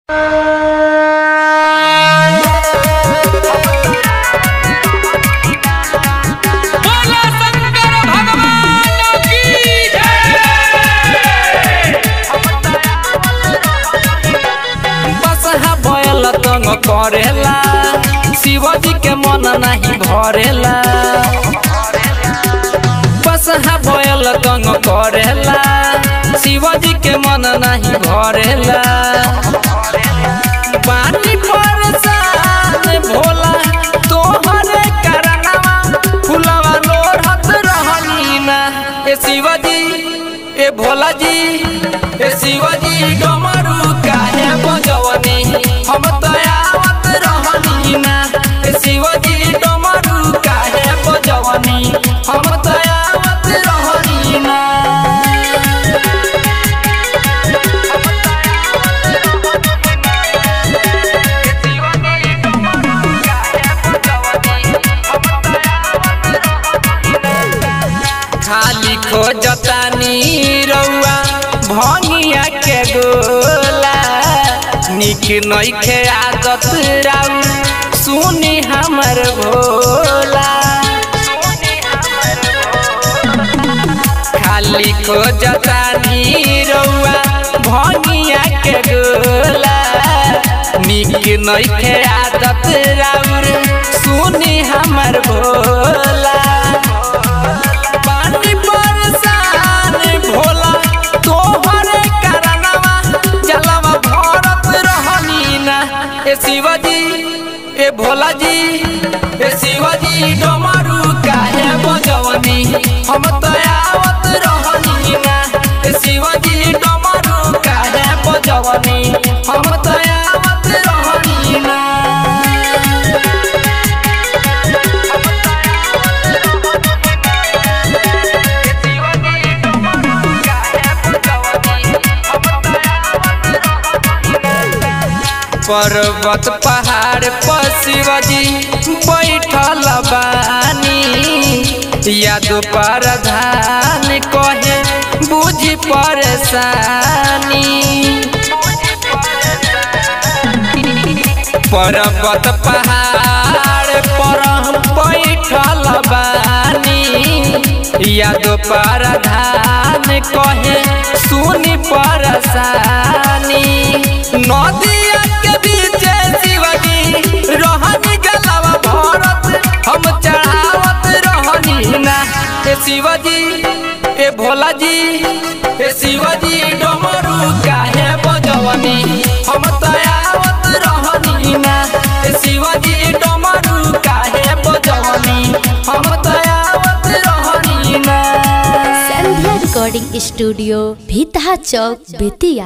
बोला शंकर भगवान की जय बसहा बैल तंग करेला शिवजी के मन नहीं भरेला बसहा बैल तंग करेला शिवजी के मन नहीं भरेला पानी परेशान भोला तोहरे करनवा फुलवा लोढ़त रहनी ना ए शिवजी ए भोला जी ए शिवजी डमरू काहे बजवनी हम तो आवत रहनी ना ए शिवजी डमरू काहे बजवनी हम तो आवत रहनी ना खाली खोजतानी रउआ भंगिया के गोला निक नइखे आदत राउ सुनी हमर भोला खाली खोजतानी रउआ भंगिया के गोला निक नइखे आदत राउर सुनी हमर भोला पानी बरसान भोला तोहरे करनवा जलवा भरत रहनी ना ए शिवजी ए भोला जी ए शिवजी डमरू काहे बजवनी हम तो आवत रहनी ना ए शिवजी डमरू काहे बजवनी हम तो आवत रहनी ना पर्वत पहाड़ पर शिवजी बैठल बानी यादो परधान कहे बुझी परेशानी पर्वत पहाड़ पर बैठल बानी यादो परधान कहे सुनी परेशानी नदिया के बीच शिवजी रहनी गलवा भरत हम चढ़ावत रहनी ना ए शिवजी ए भोला जी ए शिवजी डमरू काहे बजवनी हम तो आवत रहनी ना ए शिवजी डमरू काहे बजवनी हम तो आवत रहनी ना संध्या रिकॉर्डिंग स्टूडियो भीतहा चौक बेतिया